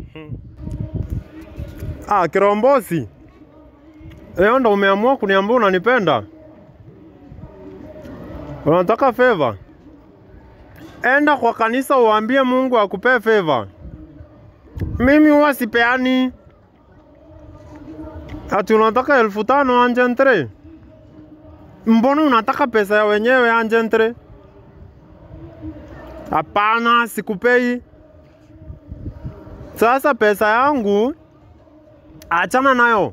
Ah, Kirombosi, leo ndo umeamua kuniambia unanipenda? Unataka favor? Enda kwa kanisa uambie Mungu akupee favor. Mimi huwa sipeani. Ati unataka elfu tano anjentre? Mbona unataka pesa ya wenyewe anjentre? Hapana, sikupei. Sasa pesa yangu achana nayo.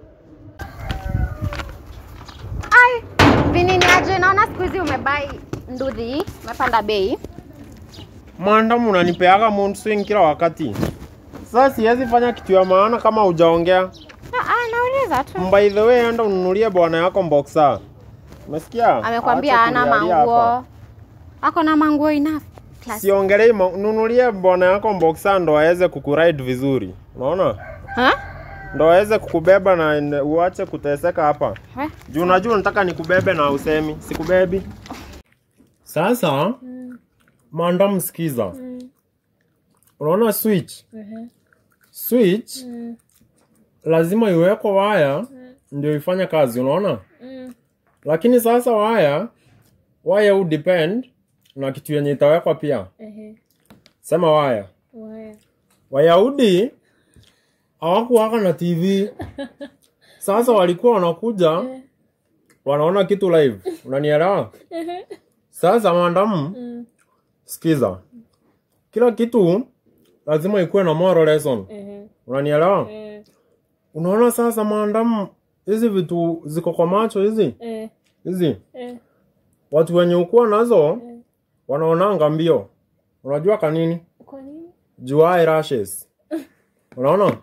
Ai, vinini aje, naona siku hizi umebai ndudhi, umepanda bei. Mandamu unanipeaga mood swing kila wakati. Sasa siwezi fanya kitu ya maana kama hujaongea. Ah, ah, nauliza tu. By the way, enda ununulie bwana yako boxer. Umesikia? Amekwambia Acha hana kunialia hapa. manguo. Ako na manguo enough. Plus. Siongelei, ma- nunulie bwana yako boxer ndo aweze kukuride vizuri. Unaona? Ha? Ndo aweze kukubeba na n- uache kuteseka hapa. We? Juu unajua nataka nikubebe na usemi, sikubebi. Sasa mandamu, sikiza. Unaona switch? Switch lazima iwekwe waya ndio ifanye kazi, unaona? Lakini sasa waya waya u depend na kitu yenye itawekwa pia. Sema waya. Wayahudi hawakuwaka na TV. Sasa walikuwa wanakuja wanaona kitu live, unanielewa? Sasa mandamu, sikiza, kila kitu lazima ikuwe na moral lesson, unanielewa? Unaona sasa mandamu, hizi vitu ziko kwa macho hizi hizi, watu wenye ukuwa nazo wanaonanga mbio. Unajua kanini? Jua rashes. Unaona?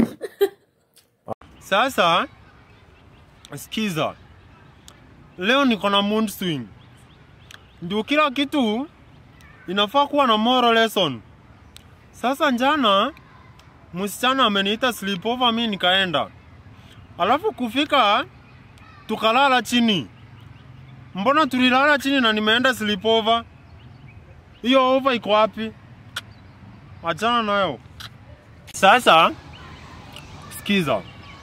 Sasa sikiza, leo niko na mood swing, ndio kila kitu inafaa kuwa na moral lesson. Sasa njana msichana ameniita sleepover, mi nikaenda, alafu kufika tukalala chini. Mbona tulilala chini na nimeenda sleepover? Hiyo over iko wapi? Achana nayo. Sasa sikiza,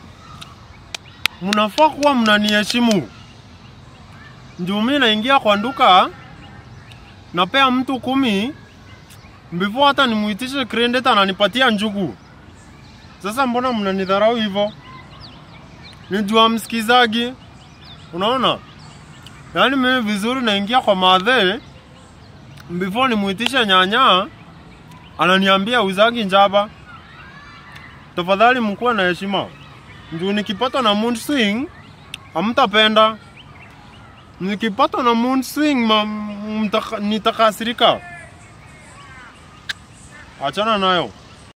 mnafaa kuwa mnaniheshimu. Ndio mimi naingia kwa duka napea mtu kumi before hata nimuitishe credit ananipatia njugu. Sasa mbona mnanidharau hivyo? Nijua msikizagi, unaona? Yaani mimi vizuri naingia kwa madhe before nimuitishe nyanya ananiambia uzagi njaba. Tafadhali mkuwe na heshima. Ndio nikipata na mood swing hamtapenda. Nikipata na mood swing ma, mtaka, nitakasirika. Achana nayo.